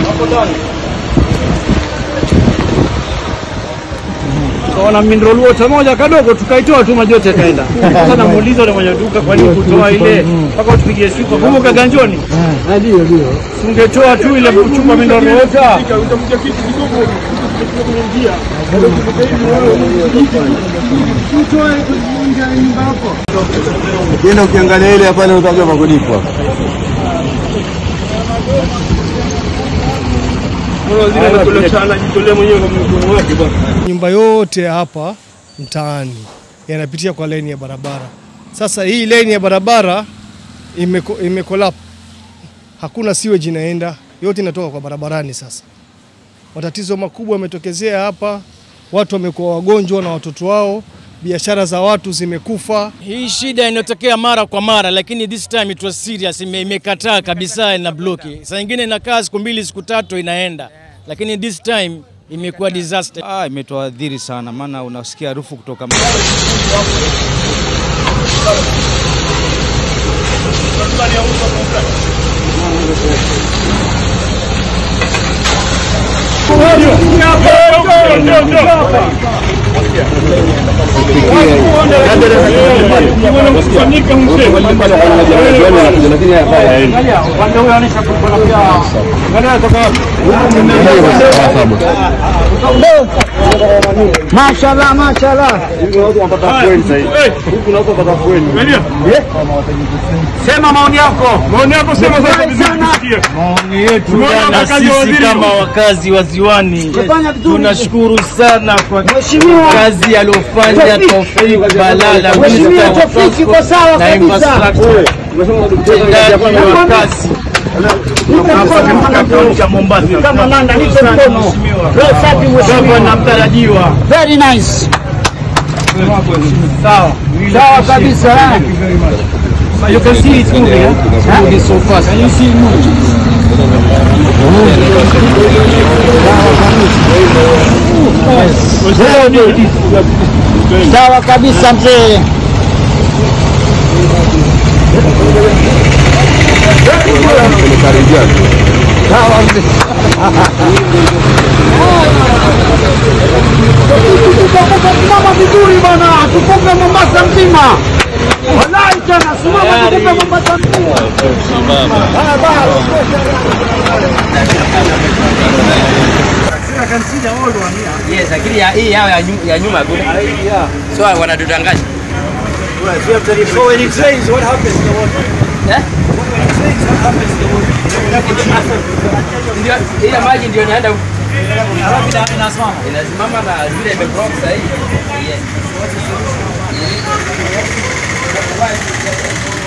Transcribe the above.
Tukaona mineral water moja kadogo, tukaitoa tu, maji yote yakaenda. Sasa namuuliza yule mwenye duka, kwa nini kutoa ile mpaka tupigie siku? Kumbuka ganjoni, Ndio, ndio. tungetoa tu ile chupa mineral water. Ukienda ukiangalia ile pale utajua pa kulipwa. Anajitolea mwenyewe kwa mkono wake bwana. Nyumba yote ya hapa mtaani yanapitia kwa laini ya barabara. Sasa hii laini ya barabara imeko, imekolap, hakuna sewage inaenda, yote inatoka kwa barabarani. Sasa matatizo makubwa yametokezea hapa, watu wamekuwa wagonjwa na watoto wao, biashara za watu zimekufa. Hii shida inatokea mara kwa mara, lakini this time it was serious, ime- imekataa kabisa na bloki. Saa nyingine inakaa siku mbili siku tatu inaenda, lakini this time imekuwa disaster. Ah, imetuadhiri sana, maana unasikia harufu kutoka Mashallah, mashallah. Sema maoni yako. Maoni yako sema sasa tusikie. Maoni yetu Tumeona na wakazi wa sisi waziri. kama wakazi wa Ziwani tunashukuru sana kwa kazi aliyofanya Taufik Balala, Minister wa Transport na Infrastructure, mtendaji wa kazi kaunti ya Mombasa. Kama Nanda niko mkono. Gavana mtarajiwa. Very nice. Sawa. Sawa kabisa. You can see it's moving. Huh? Moving so fast. Can you see it moving? Sawa kabisa mzee. Simama vizuri bwana, tukupe Mombasa mzima. Wallahi tena simama tukupe Mombasa mzima. Haya bana. Yes, lakini ya- hii yao ya nyu- ya nyuma kuna so wanatudanganya. Eh? Ndio, ile maji ndio inaenda huko. inasimama na zile imeblock sasa hivi. Yes.